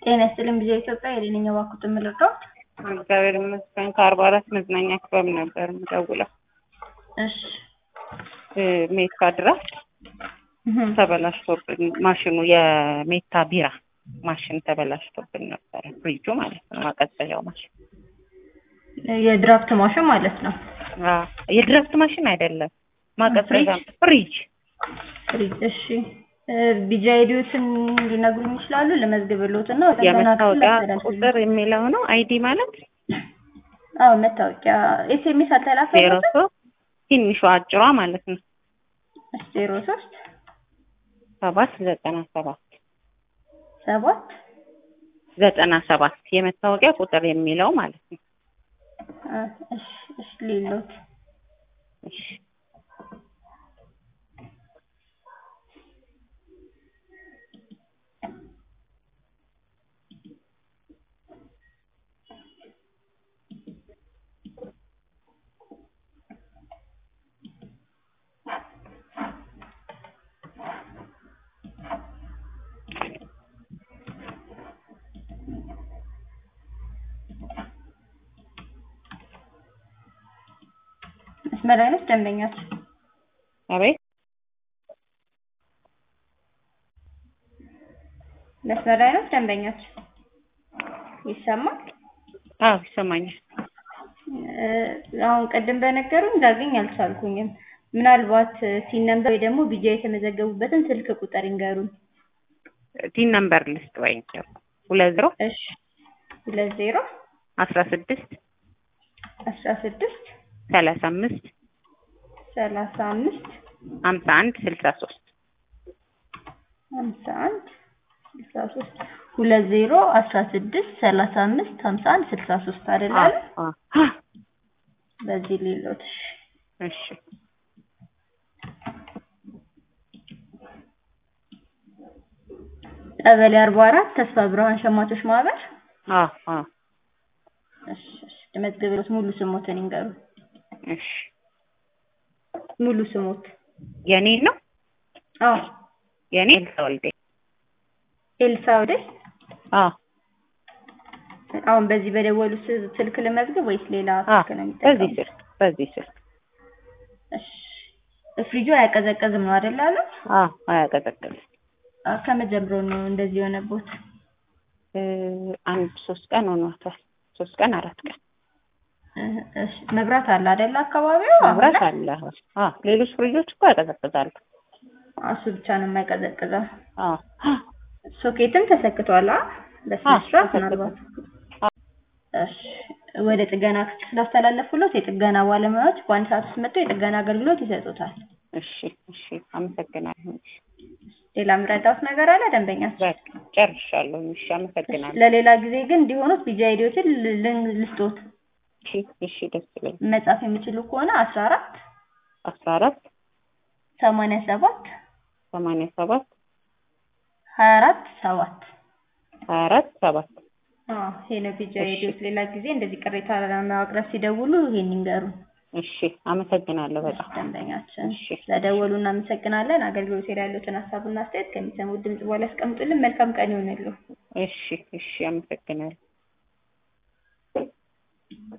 ጤና ይስጥልኝ ጊዜ ኢትዮጵያ የሌለኝ እባክዎት የምልርዳዎት? እግዚአብሔር ይመስገን ከአርባ አራት መዝናኛ ክበብ ነበር የምደውለው። እሺ ሜታ ድራፍት ተበላሽቶብን ማሽኑ የሜታ ቢራ ማሽን ተበላሽቶብን ነበረ። ፍሪጁ ማለት ነው፣ ማቀዝቀዣው ማሽን። የድራፍት ማሽን ማለት ነው። አዎ፣ የድራፍት ማሽን አይደለም፣ ማቀዝቀዣ ፍሪጅ። ፍሪጅ። እሺ ቢጃ አይዲዎትን ሊነግሩኝ ይችላሉ? ልመዝግብልዎት እና የመታወቂያ ቁጥር የሚለው ነው። አይዲ ማለት አዎ፣ መታወቂያ ኤስኤምኤስ ዜሮ አልተላከልዎትም? ሶስት ትንሿ አጭሯ ማለት ነው ዜሮ ሶስት ሰባት ዘጠና ሰባት ሰባት ዘጠና ሰባት የመታወቂያ ቁጥር የሚለው ማለት ነው። አ፣ እሺ እሺ ሌሎት እሺ መስመር አይነት ደንበኛችን አቤት መስመር አይነት ደንበኛችን ይሰማል? አዎ ይሰማኛል። እ፣ አሁን ቅድም በነገሩኝ ላገኝ አልቻልኩኝም። ምናልባት ሲን ነምበር ወይ ደግሞ ቢጃ የተመዘገቡበትን ስልክ ቁጥር ይንገሩኝ። ቲን ነምበር ልስጥ ወይ ሁለት ዜሮ እሺ ሁለት ዜሮ አስራ ስድስት አስራ ስድስት ሰላሳ አምስት ሰላሳ አምስት ሀምሳ አንድ ስልሳ ሶስት ሀምሳ አንድ ስልሳ ሶስት ሁለት ዜሮ አስራ ስድስት ሰላሳ አምስት ሀምሳ አንድ ስልሳ ሶስት አይደል አለ? በዚህ ሌሎት እሺ ቀበሌ አርባ አራት ተስፋ ብርሃን ሸማቾች ማህበር አዎ አዎ እሺ እሺ መዝግብሎት ሙሉ ስሞትን ይንገሩ እሺ ሙሉ ስሞት የኔ ነው አዎ የኔ ኤልሳ ወልዴ ኤልሳ ወደ አዎ አሁን በዚህ በደወሉ ስ- ስልክ ልመዝግብ ወይስ ሌላ አዎ ስልክ ነው በዚህ የሚጠቀሙት? ስልክ በዚህ ስልክ እሺ ፍሪጁ አያቀዘቅዝም ነው አይደል አለ? አዎ አያቀዘቅዝም አ፣ ከመጀመሩ ነው እንደዚህ የሆነቦት? እ፣ አንድ ሶስት ቀን ሆኗታል ሶስት ቀን አራት ቀን እ፣ እሺ መብራት አለ አይደል አካባቢው? አሁን መብራት ላይ? አለ አሁን አዎ ሌሎች ፍሪጆች እኮ ያቀዘቅዛሉ አ፣ እሱ ብቻ ነው የማይቀዘቅዘው። አዎ ሶኬትም ተሰክቷል አ በስነ አዎ፣ ስርዓት ተሰክቷል። ምናልባት እሺ ወደ ጥገና ክፍል ስላስተላለፉለት የጥገና ባለሙያዎች በአንድ ሰዓት ውስጥ መጥተው የጥገና አገልግሎት ይሰጡታል። እሺ እሺ አመሰግናለሁ ሌላ ምረዳት ነገር አለ ደንበኛ? በቃ ጨርሻለሁ እሺ አመሰግናለሁ ለሌላ ጊዜ ግን እንዲሆኑት ቢጃ አይዲዎትን ል- ል- ልስጦት እሺ እሺ ደስ ይለኛል መጻፍ የሚችሉ ከሆነ አስራ አራት አስራ አራት ሰማንያ ሰባት ሰማንያ ሰባት ሀያ አራት ሰባት ሀያ አራት ሰባት አዎ ይሄ ነው ቢጃ እሺ። አይዲዎት። ሌላ ጊዜ እንደዚህ ቅሬታ ለማቅረብ ሲደውሉ ይሄን ይንገሩ እሺ አመሰግናለሁ በጣም ደንበኛችን። እሺ ስለደወሉ እናመሰግናለን። አገልግሎት ላይ ያሉትን ሀሳብና አስተያየት ከሚሰሙት ድምጽ በኋላ ያስቀምጡልን። መልካም ቀን ይሆንልዎ። እሺ እሺ አመሰግናለሁ